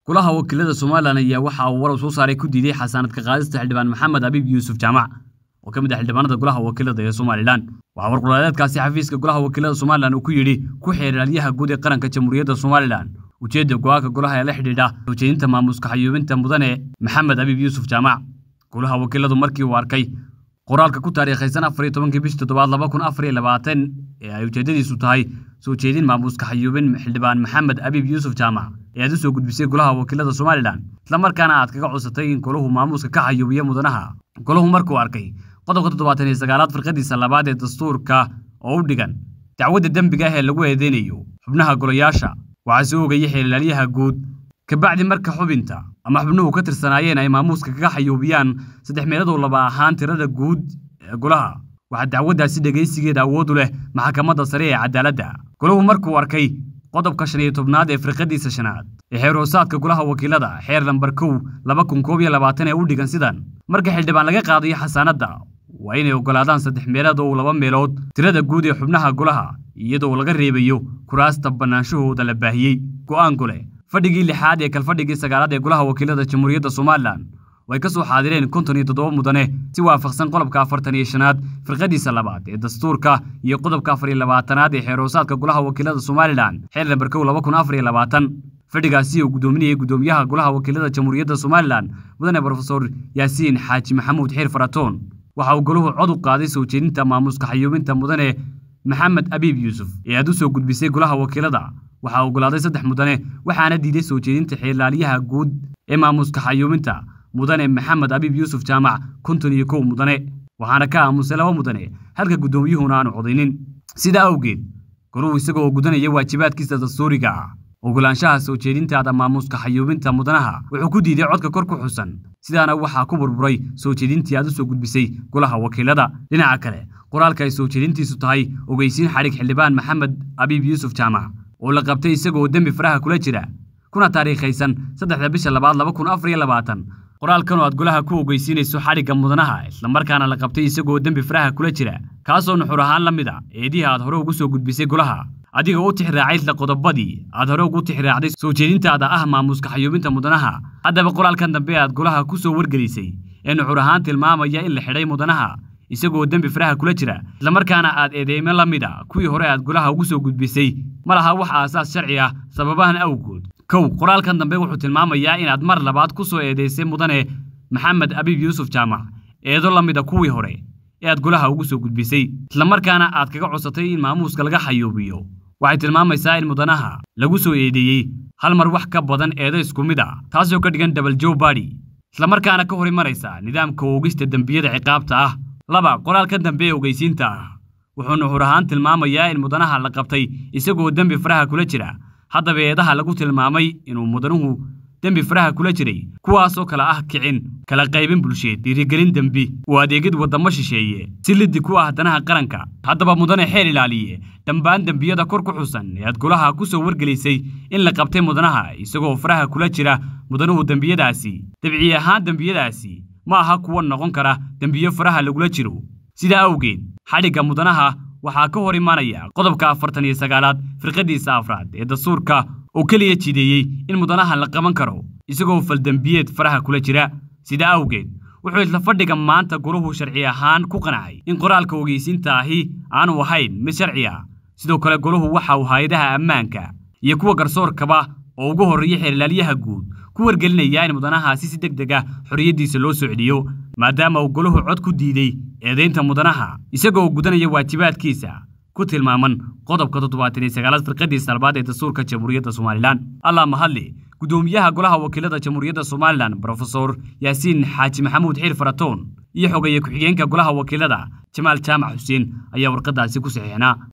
golaha wakiilada somalilan ayaa waxa uu warar soo saaray ku diiday xasaanadka qaadista xildhibaan maxamed abiib yuusuf jaamac oo ka mid ah xildhibaanada golaha wakiilada ee somalilan waxaa warqulaaleedkaasi xafiiska golaha wakiilada somalilan uu ku yidhi ku xeeraalyaha guud ee qaranka jamhuuriyadda somalilan ujeedda go-aanka golaha ee la xidhiidha soo jeedinta maamuuska xayuubinta mudane maxamed abiib yuusuf jaamac golaha wakiiladu markii uu arkay qoraalka ku taariikhaysan afar iyo tobankii bishii toddobaad laba kun afar iyo labaatan ee ay ujeeddadiisu tahay soo jeedin maamuuska xayuubin xildhibaan maxamed abiib yuusuf jaamac ee aad u soo gudbisay golaha wakiilada somalilan islamarkaana aad kaga cusatay in golahu maamuuska ka xayuubiyo mudanaha golahu markuu arkay qodobka toddobaatan iyo sagaalaad firqadiisa labaad ee dastuurka oo u dhigan dacwadda dembiga ah ee lagu eedeynayo xubnaha golayaasha waxaa soo ogayay xeelaalyaha guud kabacdi marka xubinta ama xubnuhu ka tirsanaayeen ay maamuuska kaga xayuubiyaan saddex meeladoo laba ahaan tirada guud ee golaha waxaa dacwaddaasi dhegaysigeeda awood u leh maxkamadda sare ee cadaaladda golahu markuu arkay qodobka shan iyo tobnaad ee firqadiisa shanaad ee xeer hoosaadka golaha wakiilada xeer lambar kow laba kun koob iyo labaatan ee u dhigan sidan marka xildhibaan laga qaadayo xasaanadda waa inay oggolaadaan saddex meelood oo laba meelood tirada guud ee xubnaha golaha iyadoo laga reebayo kuraasta bannaanshahooda la baahiyey go'aan gole fadhigii lixaad ee kalfadhigii sagaalaad ee golaha wakiilada jamhuuriyadda somalilan oo ay ka soo xaadireen konton iyo toddoba mudane si waafaqsan qodobka afartan iyo shanaad firqadiisa labaad ee dastuurka iyo qodobka afar iyo labaatanaad ee xeer hoosaadka golaha wakiilada somalilan xeer lambar kow laba kun afar iyo labaatan fadhigaasi uu guddoominayay guddoomiyaha golaha wakiilada jamhuuriyadda somalilan mudane brofesor yaasiin xaaji maxamuud xiir faratoon waxa uu golahu cod u qaaday soo jeedinta maamuuska xayuubinta mudane maxamed abiib yuusuf ee aad u soo gudbisay golaha wakiilada waxaa oggolaaday saddex mudane waxaana diiday soo jeedinta xeelaalyaha guud ee maamuuska xayuubinta mudane maxamed abiib yuusuf jaamac konton iyo kow mudane waxaana ka aamusay laba mudane halka guddoomiyuhuna aanu codaynin sidaa awgeed goruhu isagoo gudanaya waajibaadkiisa dastuuriga ah oggolaanshaha soo jeedintaada maamuuska xayuubinta mudanaha wuxuu ku diiday codka kor ku xusan sidaana waxaa ku burburay soo jeedintii aad u soo gudbisay golaha wakiilada dhinaca kale qoraalka ay soo jeedintiisu tahay ogeysiin xadhig xildhibaan maxamed abiib yuusuf jaamac oo la qabtay isagoo dembi faraha kula jira kuna taariikhaysan saddexda bisha labaad laba kun afar iyo labaatan qoraalkan oo aad golaha ku ogeysiinayso xadhigga mudanaha islamarkaana la qabtay isagoo dembi faraha kula jira kaasoo nuxur ahaan la mid a eedihii aad hore ugu soo gudbisay golaha adiga u tixraacay isla qodobadii aad hore ugu tixraacday soo jeedintaada ah maamuuska xayuubinta mudanaha haddaba qoraalkan dambe aad golaha ku soo wargelisay ee nuxur ahaan tilmaamaya in la xidhay mudanaha isagoo dembi faraha kula jira islamarkaana aad eedeyme la mid a kuwii hore aad golaha ugu soo gudbisay ma laha wax aasaas sharci ah sababahan awgood kow qoraalkan dambe wuxuu tilmaamayaa inaad mar labaad ku soo eedaysay mudane maxamed abiib yuusuf jaamac eedo la mid a kuwii hore ee aad golaha ugu soo gudbisay islamarkaana aad kaga cosatay in maamuuska laga xayuubiyo waxay tilmaamaysaa in mudanaha lagu soo eedeeyey hal mar wax ka badan eedo isku mid ah taasoo ka dhigan dabal jow badi islamarkaana ka hor imanaysa nidaamka oogista dembiyada ciqaabta ah laba qoraalka dambe ee ogeysiinta ah wuxuu nuxur ahaan tilmaamayaa in mudanaha la qabtay isagoo dembi faraha kula jira haddaba eedaha lagu tilmaamay inuu mudanuhu dembi faraha kula jiray kuwaasoo kale ah kicin kala qaybin bulsheed dhiirigelin dembi uu adeegid waddamo shisheeye si liddi ku ah danaha qaranka haddaba mudane xeel ilaaliye dhammaan dembiyada kor ku xusan ee aad golaha ku soo wargelisay in la qabtay mudanaha isagoo faraha kula jira mudanuhu dembiyadaasi dabci ahaan dembiyadaasi ma aha kuwa noqon kara dembiyo faraha lagula jiro sidaa awgeed xadhigga mudanaha waxaa ka hor imanaya qodobka afartan iyo sagaalaad firqadiisa afraad ee dastuurka oo keliya jideeyey in mudanaha la qaban karo isagoo faldembiyeed faraha kula jira sidaa awgeed wuxuu isla fadhiga maanta golahu sharci ahaan ku qancay in qoraalka ogeysiinta ahi aanu ahayn mid sharci ah sidoo kale golahu waxa uu hay-adaha ammaanka iyo kuwa garsoorkaba oo ugu horreeya xeelaalyaha guud ku wargelinayaa in mudanahaasi si deg deg ah xorriyaddiisa loo soo celiyo maadaama uu golahu cod ku diiday eedaynta mudanaha isagoo gudanaya waajibaadkiisa ku tilmaaman qodobka toddobaatan iyo sagaalaad firqadiisa albaad ee dastuurka jamhuuriyadda somalilan allah mahadle guddoomiyaha golaha wakiilada jamhuuriyadda somalilan brofesor yaasiin xaaji maxamuud xiir faratoon iyo xogeeye ku-xigeenka golaha wakiilada jamaal jaamac xuseen ayaa warqadaasi ku saxiixnaa